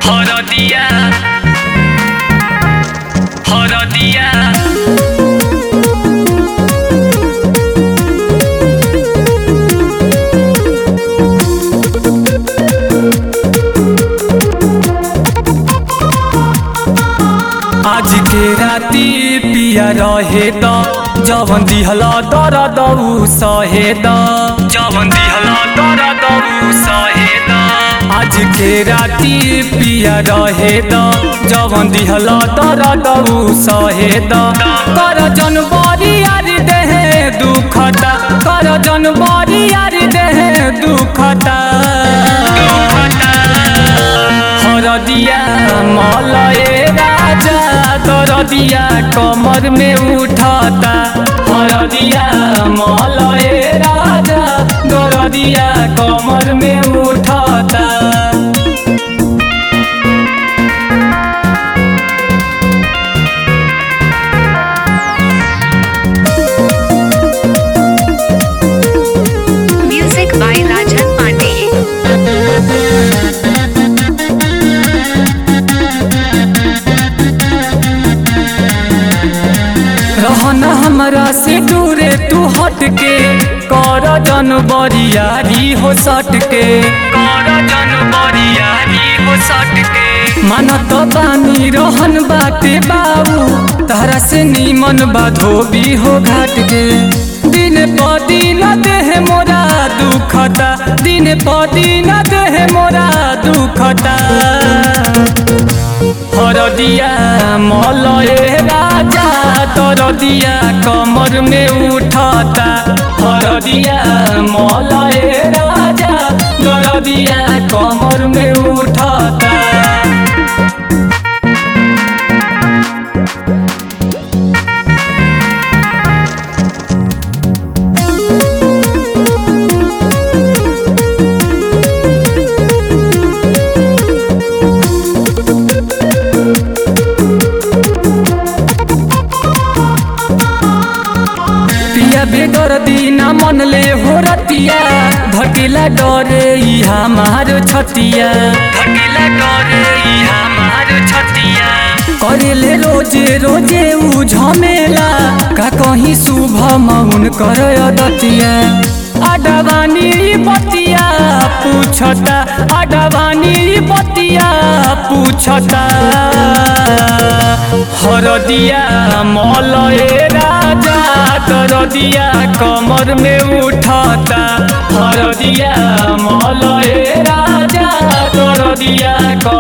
হরদিয়া হরদিয়া आज के राती पिया रहे द जवन दिहल दर दऊ सहे द जवन दिहल दर दऊ सहे द आज के राती पिया रहे द जवन दिहल दर दऊ सहे द कर जनवरी यार देहे दुखता कर जनवरी यार देहे दुखता दुखता हरदिया मलए राजा दरदिया कमर में उठता हरदिया मलए राजा दरदिया कमर में उठता Music by Rajan Pandey. रहना हमरा से दूरे तू हट के कर जनवरियारी हो सट के कर जनवरियारी हो सट के मानत बानी रहन बाटे बाबू तारा से नीमन बा धोबी हो घाट के दिन प दिन देह मोरा दुखता दिन प दिन देह मोरा दुखता हरदिया मलए राजा तरदिया कमर में उठता हरदिया मलए राजा दरदिया कमर में उठता पिया बेदर दीना मन ले हो रतिया धकेला डरे ई हमार छतिया धकेला डरे ई हमार छतिया करेले रोजे रोजे उ झमेला का कहीं शुभ मौन कर दतिया अडवानी बतिया पूछता अडवानी बतिया पूछता हरदिया मलए राजा दरदिया कमर में उठता हरदिया मलए राजा दरदिया कमर